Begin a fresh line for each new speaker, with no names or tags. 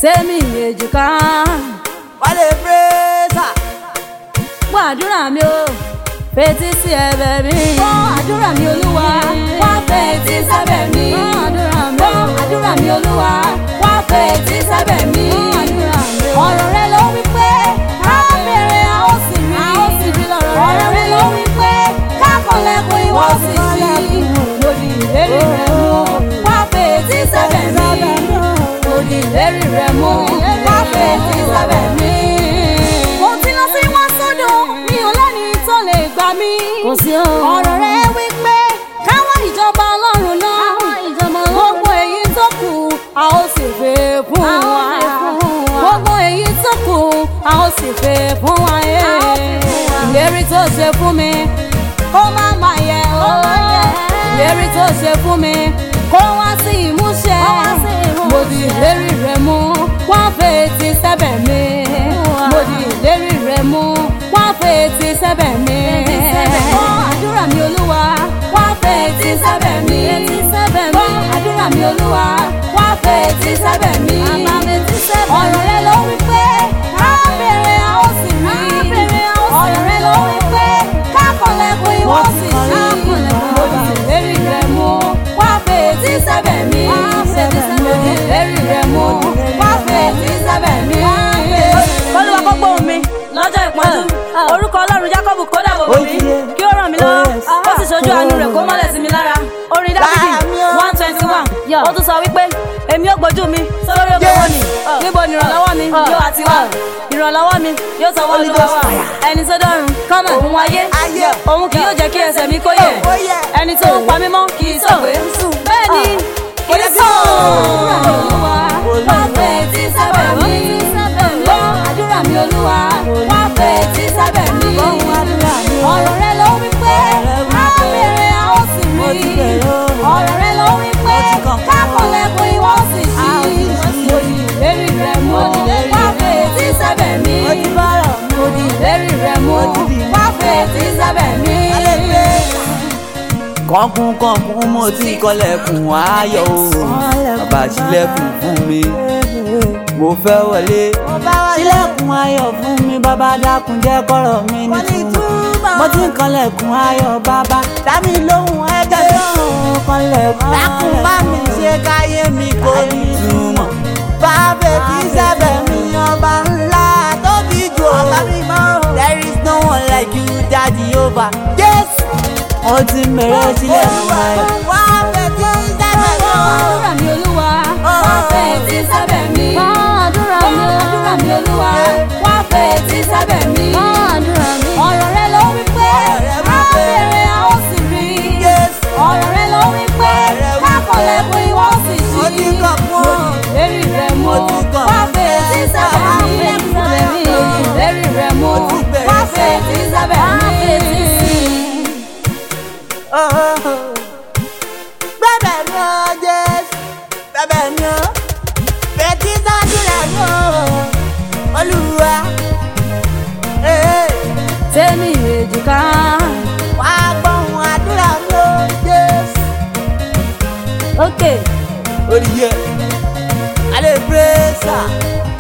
tèmi èjìká
wálé pírẹ́sà.
gbọ́ àdúrà mi o fetí sí ẹ̀bẹ̀ mi. gbọ́ àdúrà mi olúwa wá fetí sábẹ̀ mi. gbọ́ àdúrà mi gbọ́ àdúrà mi olúwa wá fetí sábẹ̀ mi. gbọ́ àdúrà mi ọ̀rọ̀ rẹ ló wí pé ká béèrè a ó sì rí. a ó sì rí lọ́rọ̀ rẹ. ọ̀rọ̀ rẹ ló wí pé ká kọlẹ̀kùn ìwọ sì ṣí. lòdì ìlérí rẹ mú wá fetí sábẹ̀ mi. lòdì ìlérí rẹ mú wá fetí sábẹ̀ mi. mo ti lọ sí wọn sódò mi ò lẹ́ni tó lè gbà mí. kò sí o. ọ̀rọ̀ rẹ wí pé káwọn ìjọba ọlọ́run náà. gbogbo èyí tó kù a ó sì fẹ́ fún wa. gbogbo èyí tó kù a ó sì fẹ́ fún wa. ìlérí tó ṣe fún mi kó má má yẹ o. ìlérí tó ṣe fún mi kó wá sí ìmúṣẹ. mo di ìlérí rẹ mú wọ́n fẹ́ ti sẹ́bẹ̀ mi. mo di ìlérí rẹ mú wọ́n fẹ́ ti sẹ́bẹ̀ mi. gbọ́ àdúrà mi olúwa wọ́n fẹ́ ti sẹ́bẹ̀ mi. gbọ́ àdúrà mi olúwa wọ́n fẹ́ ti sẹ́bẹ̀ mi. ọ̀rọ̀ rẹ ló wí pé ká béèrè a ó sì rí. ọ̀rọ̀ rẹ ló wí pé ká kọlẹ̀kùn ìwọ sì ṣí. mo di ìlérí rẹ mú wọ́n fẹ́ ti sẹ́bẹ̀ mi. mo di ìlérí rẹ mú wọ́n fẹ́ ti sẹ́bẹ̀ mi.
olúwa kó gbóhùn mi lọ́jọ́ ìpọ́njú orúkọ ọlọ́run jákọ́bù kó dàbò bò mí kí ó ràn mí lọ́wọ́ ó sì ṣojú àánú rẹ̀ kó mọ́lẹ̀ sí mi lára orin dábìdì one twenty one ó tún sọ wípé èmi ò gbójú mi sórí òkè wọn ni níbo ni ìrànlọ́wọ́ mi yóò àti wá ìrànlọ́wọ́ mi yóò sọ wọ́n olúwa wà ẹni tó dọ́run kọ́mọ̀ òun ayé òun kì yóò jẹ́ kí ẹsẹ̀ mi kó yẹ̀ ẹni tó ń pa mí mọ́ kì í sọ̀gbé bẹ́ẹ̀ ni kì í sọ̀
wá fẹ́ tí sábẹ̀ mi. gbọ́ àdúrà mi olúwa wá fẹ́ tí sábẹ̀ mi. ọ̀rọ̀ rẹ ló wí pé ká béèrè a ó sì rí. ọ̀rọ̀ rẹ ló wí pé ká kọlẹ̀kùn ìwọ sì ṣí. mo di ìlérí rẹ mú wá fẹ́ tí sábẹ̀ mi. mo di ìlérí rẹ mú wá fẹ́ tí sábẹ̀ mi.
kọ̀ọ̀kùn kọ̀ọ̀kùn mo ti kọlẹ̀kùn ayọ̀ o bàbá ṣílẹ̀kùn fún mi mo fẹ́ wọlé ṣílẹ̀kùn ayọ̀ fún mi bàbá dákun jẹ́ kọ́rọ̀ mi nítumọ̀ mo ti kọlẹ̀kùn ayọ̀ bàbá dámi lóhùn ẹ̀jẹ̀ lóhùn kọlẹ̀kùn dákun bá mi ṣe káyé mi kò nítumọ̀ bàbá tí sábẹ̀ mi ọba ńlá tóbi jù ọba mímọ́ there is no one like you daddy over jésù ó ti mẹ̀rẹ̀ sílẹ̀ fún ayọ̀. wá fẹ́ tí sábẹ̀
Gbọ́ àdúrà mi olúwa wá fẹ́ tí sábẹ̀ mi. Gbọ́ àdúrà mi àdúrà mi olúwa wá fẹ́ tí sábẹ̀ mi. Gbọ́ àdúrà mi. ọ̀rọ̀ rẹ ló wí pé á béèrè a ó sì rí. ọ̀rọ̀ rẹ ló wí pé ká kọlẹ̀kùn ìwọ sì ṣí.
Mo ti kàn fún ọ.
ìlérí rẹ mú
Mo ti kàn.
wá fẹ́ tí sábẹ̀ mi. ìlérí rẹ mú
Mo ti bẹ̀rẹ̀
wá fẹ́ tí sábẹ̀ mi.
bẹ́ẹ̀ ni ó jésù bẹ́ẹ̀ ni ó bẹ́ẹ̀tì sádùrà ni ó olúwa ee,
tèmi èjìká.
wá gbóhùn àdúrà ni ó jésù.
Okay.
orí yẹ alẹ́ pírẹ́sà